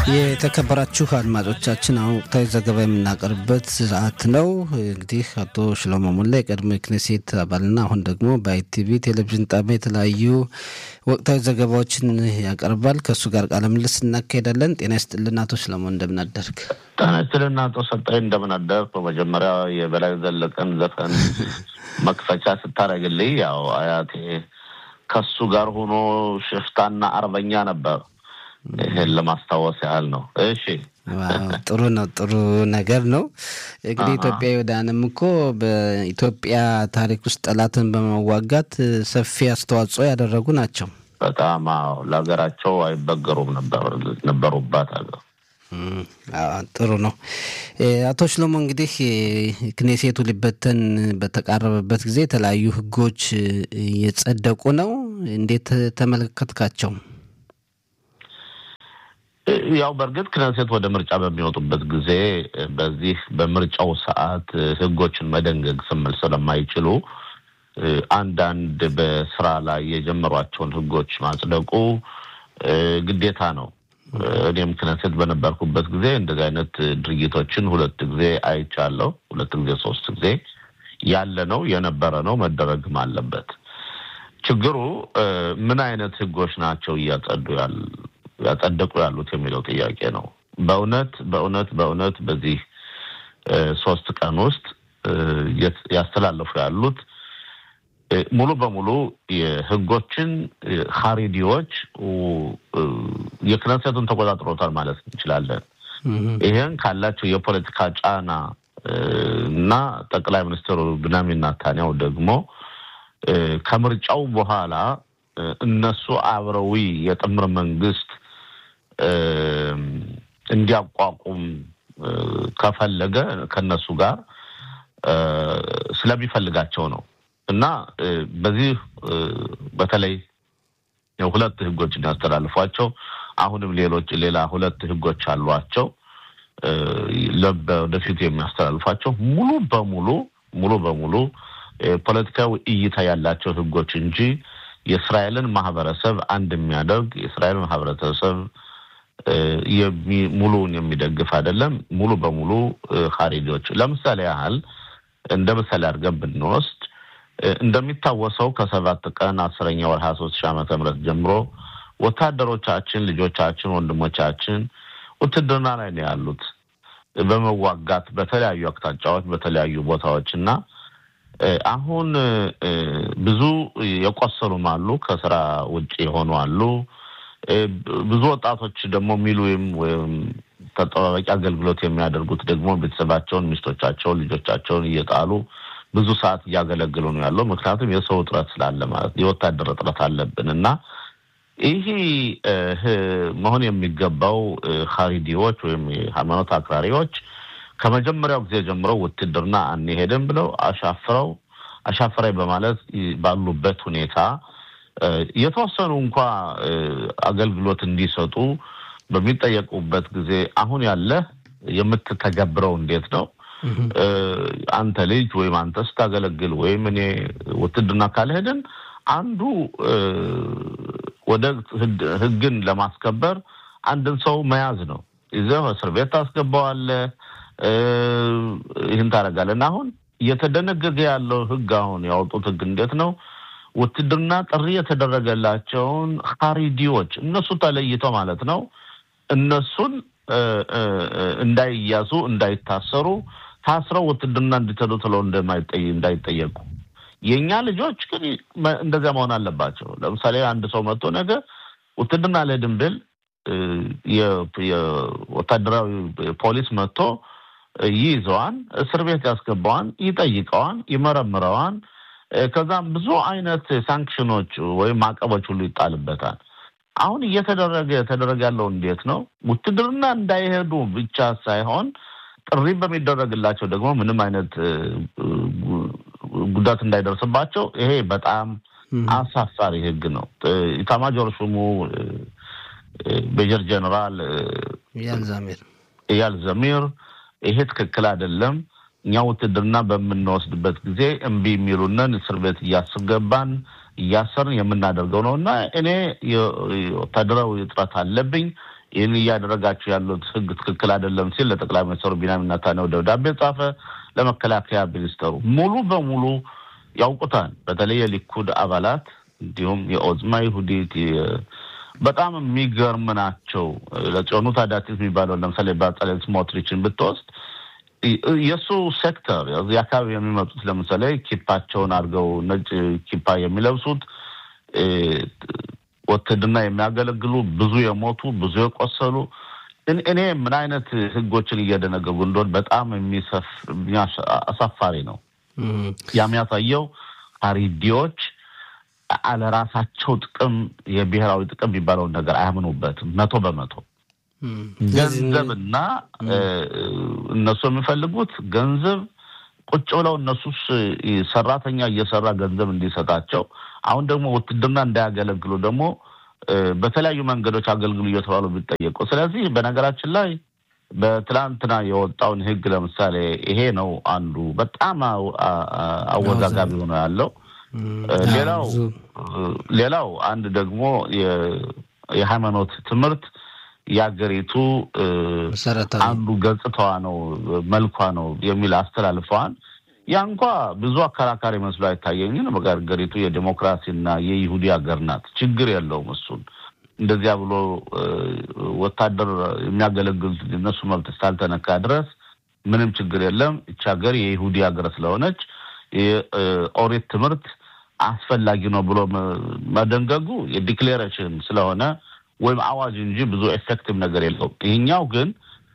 የተከበራችሁ አድማጮቻችን አሁን ወቅታዊ ዘገባ የምናቀርብበት ሰዓት ነው። እንግዲህ አቶ ሽሎሞ ሞላ የቀድሞ የክኔሴት አባልና አሁን ደግሞ በአይቲቪ ቴሌቪዥን ጣቢያ የተለያዩ ወቅታዊ ዘገባዎችን ያቀርባል። ከእሱ ጋር ቃለ ምልልስ እናካሄዳለን። ጤና ይስጥልን አቶ ሽሎሞ እንደምናደርግ። ጤና ይስጥልን አቶ ሰጣይ እንደምናደርግ። በመጀመሪያ የበላይ ዘለቀን ዘፈን መክፈቻ ስታደርግልኝ ያው አያቴ ከሱ ጋር ሆኖ ሽፍታና አርበኛ ነበር። ይህን ለማስታወስ ያህል ነው። እሺ ጥሩ ነው። ጥሩ ነገር ነው። እንግዲህ ኢትዮጵያውያንም እኮ በኢትዮጵያ ታሪክ ውስጥ ጠላትን በመዋጋት ሰፊ አስተዋጽኦ ያደረጉ ናቸው። በጣም አዎ፣ ለሀገራቸው አይበገሩም ነበሩባት ሀገር። ጥሩ ነው። አቶ ሽሎሞ እንግዲህ ክኔሴቱ ሊበተን በተቃረበበት ጊዜ የተለያዩ ሕጎች እየጸደቁ ነው። እንዴት ተመለከትካቸው? ያው በእርግጥ ክነሴት ወደ ምርጫ በሚወጡበት ጊዜ በዚህ በምርጫው ሰዓት ህጎችን መደንገግ ስምል ስለማይችሉ አንዳንድ በስራ ላይ የጀመሯቸውን ህጎች ማጽደቁ ግዴታ ነው። እኔም ክነሴት በነበርኩበት ጊዜ እንደዚህ አይነት ድርጊቶችን ሁለት ጊዜ አይቻለሁ። ሁለት ጊዜ ሶስት ጊዜ ያለ ነው የነበረ ነው መደረግም አለበት። ችግሩ ምን አይነት ህጎች ናቸው እያጸዱ ያሉ ያጸደቁ ያሉት የሚለው ጥያቄ ነው። በእውነት በእውነት በእውነት በዚህ ሶስት ቀን ውስጥ ያስተላለፉ ያሉት ሙሉ በሙሉ የህጎችን ሀሪዲዎች የክነሴቱን ተቆጣጥሮታል ማለት እንችላለን። ይህን ካላቸው የፖለቲካ ጫና እና ጠቅላይ ሚኒስትሩ ብንያሚን ኔታንያሁ ደግሞ ከምርጫው በኋላ እነሱ አብረዊ የጥምር መንግስት እንዲያቋቁም ከፈለገ ከነሱ ጋር ስለሚፈልጋቸው ነው እና በዚህ በተለይ ሁለት ህጎችን ያስተላልፏቸው አሁንም ሌሎች ሌላ ሁለት ህጎች አሏቸው ወደፊቱ የሚያስተላልፏቸው ሙሉ በሙሉ ሙሉ በሙሉ ፖለቲካዊ እይታ ያላቸው ህጎች እንጂ የእስራኤልን ማህበረሰብ አንድ የሚያደርግ የእስራኤል ማህበረሰብ ሙሉውን የሚደግፍ አይደለም። ሙሉ በሙሉ ሀሪጆች ለምሳሌ ያህል እንደ ምሳሌ አድርገን ብንወስድ እንደሚታወሰው ከሰባት ቀን አስረኛ ወር ሀያ ሶስት ሺህ ዓመተ ምህረት ጀምሮ ወታደሮቻችን፣ ልጆቻችን፣ ወንድሞቻችን ውትድርና ላይ ነው ያሉት በመዋጋት በተለያዩ አቅጣጫዎች በተለያዩ ቦታዎች እና አሁን ብዙ የቆሰሉም አሉ፣ ከስራ ውጭ የሆኑ አሉ። ብዙ ወጣቶች ደግሞ ሚሉም ወይም ተጠባባቂ አገልግሎት የሚያደርጉት ደግሞ ቤተሰባቸውን፣ ሚስቶቻቸውን፣ ልጆቻቸውን እየጣሉ ብዙ ሰዓት እያገለግሉ ነው ያለው። ምክንያቱም የሰው እጥረት ስላለ ማለት የወታደር እጥረት አለብን እና ይህ መሆን የሚገባው ሀሪዲዎች ወይም የሃይማኖት አክራሪዎች ከመጀመሪያው ጊዜ ጀምሮ ውትድርና አንሄድም ብለው አሻፍረው አሻፍራይ በማለት ባሉበት ሁኔታ የተወሰኑ እንኳ አገልግሎት እንዲሰጡ በሚጠየቁበት ጊዜ አሁን ያለ የምትተገብረው እንዴት ነው? አንተ ልጅ ወይም አንተ ስታገለግል ወይም እኔ ውትድርና ካልሄድን አንዱ ወደ ሕግን ለማስከበር አንድን ሰው መያዝ ነው። ይዘህ እስር ቤት ታስገባዋለህ። ይህን ታደርጋለህ እና አሁን እየተደነገገ ያለው ሕግ አሁን ያወጡት ሕግ እንዴት ነው? ውትድርና ጥሪ የተደረገላቸውን ሀሪዲዎች እነሱ ተለይተው ማለት ነው እነሱን እንዳይያዙ እንዳይታሰሩ ታስረው ውትድርና እንዲተዱ ትለው እንዳይጠየቁ የእኛ ልጆች ግን እንደዚያ መሆን አለባቸው። ለምሳሌ አንድ ሰው መጥቶ ነገ ውትድርና አልሄድም ብል የወታደራዊ ፖሊስ መጥቶ ይይዘዋን፣ እስር ቤት ያስገባዋን፣ ይጠይቀዋን፣ ይመረምረዋን። ከዛም ብዙ አይነት ሳንክሽኖች ወይም ማዕቀቦች ሁሉ ይጣልበታል። አሁን እየተደረገ የተደረገ ያለው እንዴት ነው? ውትድርና እንዳይሄዱ ብቻ ሳይሆን ጥሪ በሚደረግላቸው ደግሞ ምንም አይነት ጉዳት እንዳይደርስባቸው ይሄ በጣም አሳፋሪ ሕግ ነው። ኢታማጆር ሹሙ ሜጀር ጀነራል እያል ዘሚር ይሄ ትክክል አይደለም፣ እኛ ውትድርና በምንወስድበት ጊዜ እምቢ የሚሉንን እስር ቤት እያስገባን እያሰርን የምናደርገው ነው እና እኔ ወታደራዊ እጥረት አለብኝ ይህን እያደረጋችሁ ያሉት ህግ ትክክል አይደለም ሲል ለጠቅላይ ሚኒስትሩ ቢንያሚን ኔታንያሁ ደብዳቤ ጻፈ። ለመከላከያ ሚኒስተሩ ሙሉ በሙሉ ያውቁታል። በተለይ የሊኩድ አባላት እንዲሁም የኦዝማ ይሁዲት በጣም የሚገርም ናቸው። ለጽዮኑ ታዳቲት የሚባለው ለምሳሌ በጸሌል ስሞትሪችን ብትወስድ የእሱ ሴክተር እዚህ አካባቢ የሚመጡት ለምሳሌ ኪፓቸውን አድርገው ነጭ ኪፓ የሚለብሱት ውትድርና የሚያገለግሉ ብዙ የሞቱ ብዙ የቆሰሉ እኔ ምን አይነት ህጎችን እየደነገጉ እንደሆን በጣም የሚሰፍ አሳፋሪ ነው። የሚያሳየው ሀሪዲዎች አለራሳቸው ጥቅም የብሔራዊ ጥቅም የሚባለውን ነገር አያምኑበትም መቶ በመቶ ገንዘብና እነሱ የሚፈልጉት ገንዘብ ቁጭ ብለው እነሱስ ሰራተኛ እየሰራ ገንዘብ እንዲሰጣቸው አሁን ደግሞ ውትድርና እንዳያገለግሉ ደግሞ በተለያዩ መንገዶች አገልግሉ እየተባሉ ቢጠየቁ። ስለዚህ በነገራችን ላይ በትላንትና የወጣውን ህግ ለምሳሌ ይሄ ነው አንዱ በጣም አወዛጋቢ ሆኖ ያለው። ሌላው ሌላው አንድ ደግሞ የሃይማኖት ትምህርት የሀገሪቱ አንዱ ገጽታዋ ነው መልኳ ነው የሚል አስተላልፈዋል። ያ እንኳ ብዙ አከራካሪ መስሎ አይታየኝም። በሀገሪቱ የዴሞክራሲና የይሁዲ ሀገር ናት፣ ችግር የለውም። እሱን እንደዚያ ብሎ ወታደር የሚያገለግሉት እነሱ መብት እስካልተነካ ድረስ ምንም ችግር የለም። ይች ሀገር የይሁዲ ሀገር ስለሆነች የኦሪት ትምህርት አስፈላጊ ነው ብሎ መደንገጉ የዲክሌሬሽን ስለሆነ ወይም አዋጅ እንጂ ብዙ ኤፌክቲቭ ነገር የለውም። ይህኛው ግን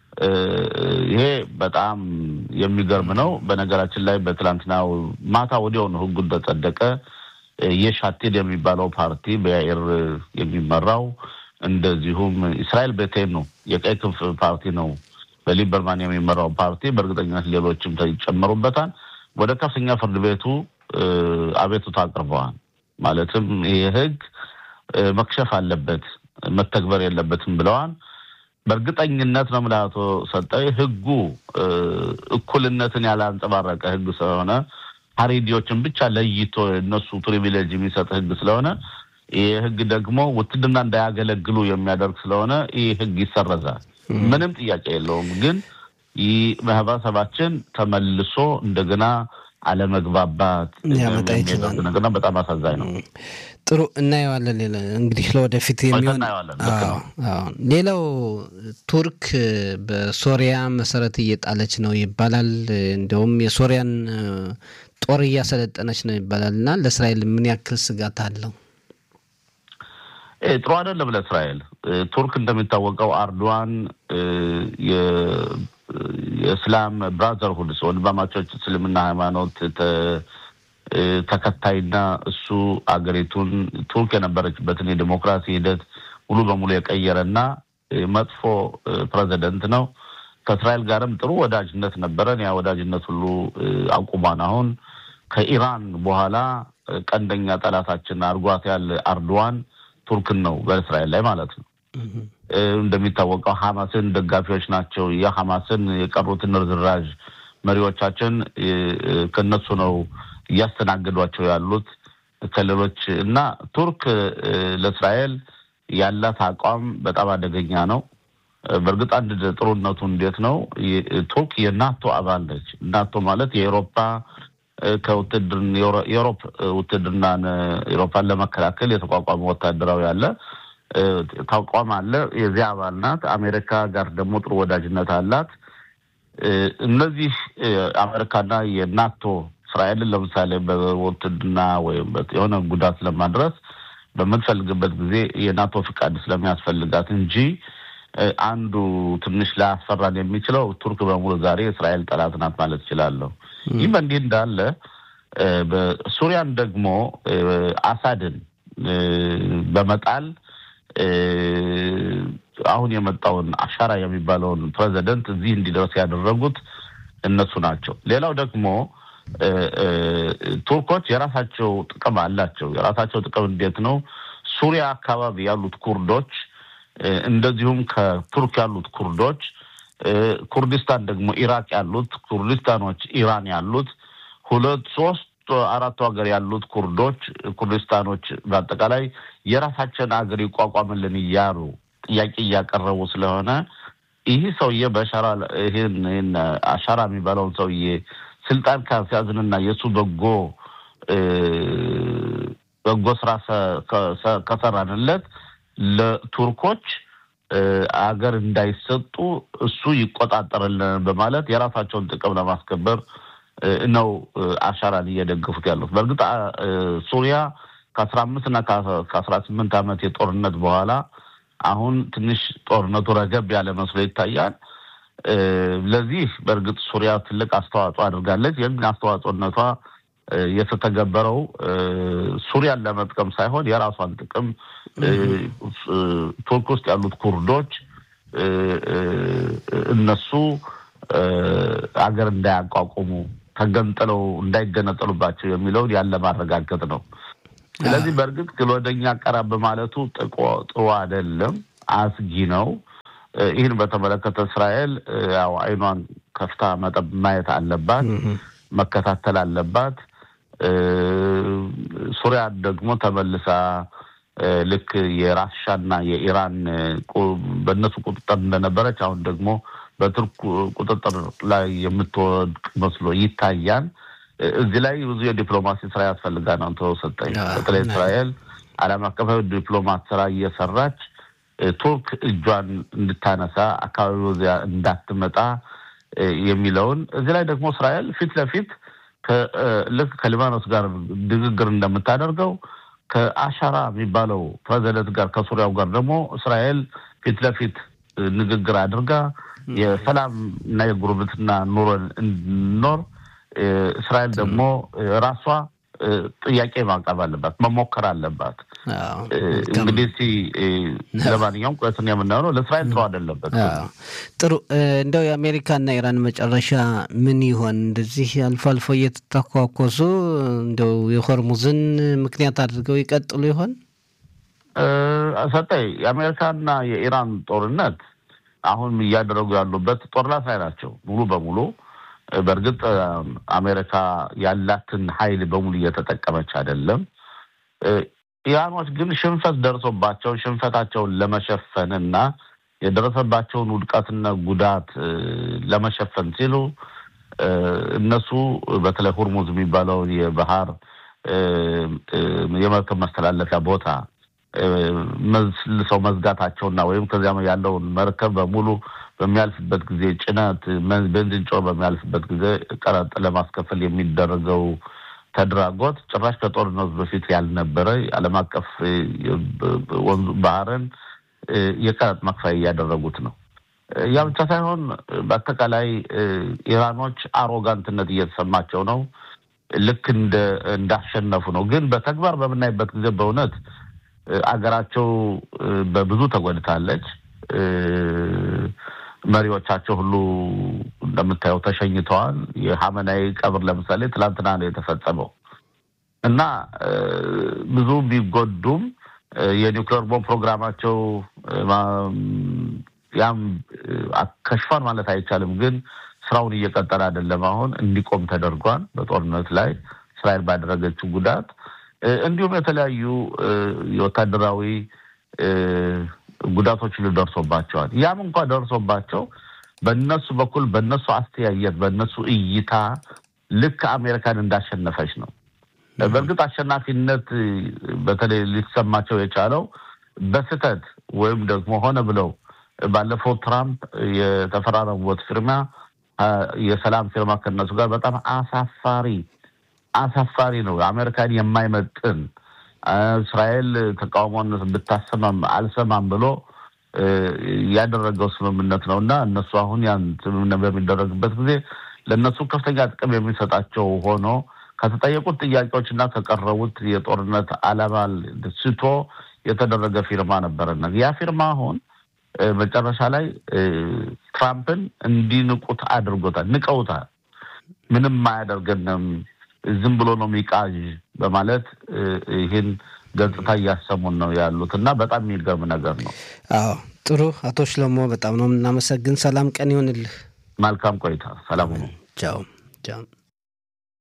ይሄ በጣም የሚገርም ነው። በነገራችን ላይ በትላንትናው ማታ ወዲያውኑ ህጉ እንደጸደቀ የሻቴድ የሚባለው ፓርቲ በያኤር የሚመራው እንደዚሁም እስራኤል ቤቴን ነው የቀይ ክንፍ ፓርቲ ነው በሊበርማን የሚመራው ፓርቲ በእርግጠኝነት ሌሎችም ይጨመሩበታል። ወደ ከፍተኛ ፍርድ ቤቱ አቤቱታ አቅርበዋል። ማለትም ይህ ህግ መክሸፍ አለበት መተግበር የለበትም ብለዋል። በእርግጠኝነት ነው የምልህ አቶ ሰጠኝ ህጉ እኩልነትን ያላንጸባረቀ ህግ ስለሆነ ሀሬዲዎችን ብቻ ለይቶ እነሱ ፕሪቪሌጅ የሚሰጥ ህግ ስለሆነ ይህ ህግ ደግሞ ውትድርና እንዳያገለግሉ የሚያደርግ ስለሆነ ይህ ህግ ይሰረዛል። ምንም ጥያቄ የለውም። ግን ይህ ማህበረሰባችን ተመልሶ እንደገና አለመግባባት ሊያመጣ ይችላል። ነገርና በጣም አሳዛኝ ነው። ጥሩ እናየዋለን። ሌላ እንግዲህ ለወደፊት የሚሆን እናየዋለን። ልክ ነው። አዎ። ሌላው ቱርክ በሶሪያ መሰረት እየጣለች ነው ይባላል። እንዲሁም የሶሪያን ጦር እያሰለጠነች ነው ይባላል እና ለእስራኤል ምን ያክል ስጋት አለው? እ ጥሩ አይደለም ለእስራኤል። እ ቱርክ እንደሚታወቀው አርዶዋን እ የ- የእስላም ብራዘርሁድ ወንድማማቾች እስልምና ሃይማኖት ተ- እ ተከታይና እሱ አገሪቱን ቱርክ የነበረችበትን የዲሞክራሲ ሂደት ሙሉ በሙሉ የቀየረና እ መጥፎ እ ፕሬዚደንት ነው። ከእስራኤል ጋርም ጥሩ ወዳጅነት ነበረን። ያ ወዳጅነት ሁሉ እ አቁሟን አሁን ከኢራን በኋላ እ ቀንደኛ ጠላታችን አርጓት ያለ አርዶዋን ቱርክን ነው በእስራኤል ላይ ማለት ነው። እ እንደሚታወቀው ሐማስን ደጋፊዎች ናቸው። የሐማስን የቀሩትን ርዝራዥ መሪዎቻችን እ እ ከነሱ ነው እያስተናገዷቸው ያሉት ከሌሎች እና ቱርክ እ ለእስራኤል ያላት አቋም በጣም አደገኛ ነው። እ በእርግጥ አንድ ጥሩነቱ እንዴት ነው? የ- ቱርክ የናቶ አባል ነች። ናቶ ማለት የአውሮፓ እ ከውትድርን የአውሮፕ ውትድርናን አውሮፓን ለመከላከል የተቋቋመ ወታደራዊ አለ እ ተቋም አለ። የዚያ አባል ናት። አሜሪካ ጋር ደግሞ ጥሩ ወዳጅነት አላት። እ እነዚህ እ አሜሪካና የናቶ እስራኤልን ለምሳሌ በውትድርና ወይም በ- የሆነ ጉዳት ለማድረስ በምትፈልግበት ጊዜ የናቶ ፍቃድ ስለሚያስፈልጋት እንጂ እ አንዱ ትንሽ ላያስፈራን የሚችለው ቱርክ በሙሉ ዛሬ የእስራኤል ጠላት ናት ማለት እችላለሁ። ይህ በእንዲህ እንዳለ እ በሱሪያን ደግሞ እ አሳድን እ በመጣል እ አሁን የመጣውን አሻራ የሚባለውን ፕሬዚደንት እዚህ እንዲደርስ ያደረጉት እነሱ ናቸው። ሌላው ደግሞ እ እ ቱርኮች የራሳቸው ጥቅም አላቸው። የራሳቸው ጥቅም እንዴት ነው? ሱሪያ አካባቢ ያሉት ኩርዶች እ እንደዚሁም ከቱርክ ያሉት ኩርዶች እ ኩርዲስታን ደግሞ ኢራቅ ያሉት ኩርዲስታኖች ኢራን ያሉት ሁለት ሶስት አራቱ ሀገር ያሉት ኩርዶች ኩርዲስታኖች በአጠቃላይ የራሳቸውን ሀገር ይቋቋምልን እያሉ ጥያቄ እያቀረቡ ስለሆነ ይህ ሰውዬ በሻራ ይህን አሻራ የሚባለውን ሰውዬ ስልጣን ካስያዝንና የእሱ በጎ በጎ ስራ ከሰራንለት ለቱርኮች አገር እንዳይሰጡ እሱ ይቆጣጠርልን በማለት የራሳቸውን ጥቅም ለማስከበር ነው አሻራን እየደገፉት ያሉት። በእርግጥ ሱሪያ ከአስራ አምስት እና ከአስራ ስምንት ዓመት የጦርነት በኋላ አሁን ትንሽ ጦርነቱ ረገብ ያለ መስሎ ይታያል። ለዚህ በእርግጥ ሱሪያ ትልቅ አስተዋጽኦ አድርጋለች። ይህን አስተዋጽኦነቷ የተተገበረው ሱሪያን ለመጥቀም ሳይሆን የራሷን ጥቅም ቱርክ ውስጥ ያሉት ኩርዶች እነሱ አገር እንዳያቋቁሙ ተገንጥለው እንዳይገነጠሉባቸው የሚለውን ያለ ማረጋገጥ ነው። ስለዚህ በእርግጥ ወደኛ ቀረብ ማለቱ ጥሩ አይደለም፣ አስጊ ነው። ይህን በተመለከተ እስራኤል ያው አይኗን ከፍታ መጠብ ማየት አለባት፣ መከታተል አለባት። ሱሪያ ደግሞ ተመልሳ ልክ የራሻና የኢራን በእነሱ ቁጥጥር እንደነበረች አሁን ደግሞ በቱርክ ቁጥጥር ላይ የምትወድቅ መስሎ ይታያል። እዚህ ላይ ብዙ የዲፕሎማሲ ስራ ያስፈልጋል ነው ተሰጠኝ። በተለይ እስራኤል ዓለም አቀፋዊ ዲፕሎማት ስራ እየሰራች ቱርክ እጇን እንድታነሳ አካባቢው እዚያ እንዳትመጣ የሚለውን እዚህ ላይ ደግሞ እስራኤል ፊት ለፊት ልክ ከሊባኖስ ጋር ንግግር እንደምታደርገው ከአሻራ የሚባለው ፕሬዚደንት ጋር ከሱሪያው ጋር ደግሞ እስራኤል ፊት ለፊት ንግግር አድርጋ የሰላም እና የጉርብትና ኑሮን እንድንኖር እስራኤል ደግሞ ራሷ ጥያቄ ማቅረብ አለባት፣ መሞከር አለባት። እንግዲህ እስኪ ለማንኛውም ቁለትን የምናየው ነው። ለእስራኤል ጥሩ አይደለበት። ጥሩ እንደው የአሜሪካና ኢራን መጨረሻ ምን ይሆን? እንደዚህ አልፎ አልፎ እየተተኳኮሱ እንደው የሆርሙዝን ምክንያት አድርገው ይቀጥሉ ይሆን? ሰጠኝ የአሜሪካና የኢራን ጦርነት አሁን እያደረጉ ያሉበት ጦርላት ላይ ናቸው ሙሉ በሙሉ በእርግጥ አሜሪካ ያላትን ኃይል በሙሉ እየተጠቀመች አይደለም። ኢራኖች ግን ሽንፈት ደርሶባቸው ሽንፈታቸውን ለመሸፈን እና የደረሰባቸውን ውድቀትና ጉዳት ለመሸፈን ሲሉ እነሱ በተለይ ሁርሙዝ የሚባለውን የባህር የመርከብ መስተላለፊያ ቦታ መልሰው መዝጋታቸውና ወይም ከዚያ ያለውን መርከብ በሙሉ በሚያልፍበት ጊዜ ጭነት ቤንዚን ጮር በሚያልፍበት ጊዜ ቀረጥ ለማስከፈል የሚደረገው ተድራጎት ጭራሽ ከጦርነቱ በፊት ያልነበረ ዓለም አቀፍ ወንዙ ባህርን የቀረጥ መክፈያ እያደረጉት ነው። ያ ብቻ ሳይሆን በአጠቃላይ ኢራኖች አሮጋንትነት እየተሰማቸው ነው። ልክ እንዳሸነፉ ነው። ግን በተግባር በምናይበት ጊዜ በእውነት አገራቸው በብዙ ተጎድታለች። መሪዎቻቸው ሁሉ እንደምታየው ተሸኝተዋል። የሀመናዊ ቀብር ለምሳሌ ትላንትና ነው የተፈጸመው እና ብዙ ቢጎዱም የኒውክሌር ቦምብ ፕሮግራማቸው ያም ከሽፏል ማለት አይቻልም። ግን ስራውን እየቀጠለ አይደለም። አሁን እንዲቆም ተደርጓል። በጦርነት ላይ እስራኤል ባደረገችው ጉዳት እንዲሁም የተለያዩ የወታደራዊ ጉዳቶች ደርሶባቸዋል። ያም እንኳ ደርሶባቸው በእነሱ በኩል በእነሱ አስተያየት በእነሱ እይታ ልክ አሜሪካን እንዳሸነፈች ነው። በእርግጥ አሸናፊነት በተለይ ሊሰማቸው የቻለው በስህተት ወይም ደግሞ ሆነ ብለው ባለፈው ትራምፕ የተፈራረሙበት ፊርማ የሰላም ፊርማ ከነሱ ጋር በጣም አሳፋሪ አሳፋሪ ነው። አሜሪካን የማይመጥን እስራኤል ተቃውሞነት ብታሰማም አልሰማም ብሎ ያደረገው ስምምነት ነው እና እነሱ አሁን ያን ስምምነት በሚደረግበት ጊዜ ለእነሱ ከፍተኛ ጥቅም የሚሰጣቸው ሆኖ ከተጠየቁት ጥያቄዎች እና ከቀረቡት የጦርነት ዓላማ ስቶ የተደረገ ፊርማ ነበረና ያ ፊርማ አሁን መጨረሻ ላይ ትራምፕን እንዲንቁት አድርጎታል። ንቀውታል። ምንም አያደርገንም ዝም ብሎ ነው የሚቃዥ በማለት ይህን ገጽታ እያሰሙን ነው ያሉት እና በጣም የሚገርም ነገር ነው። አዎ ጥሩ። አቶ ሽለሞ በጣም ነው የምናመሰግን። ሰላም ቀን ይሆንልህ። መልካም ቆይታ። ሰላም ነው። ቻው ቻው።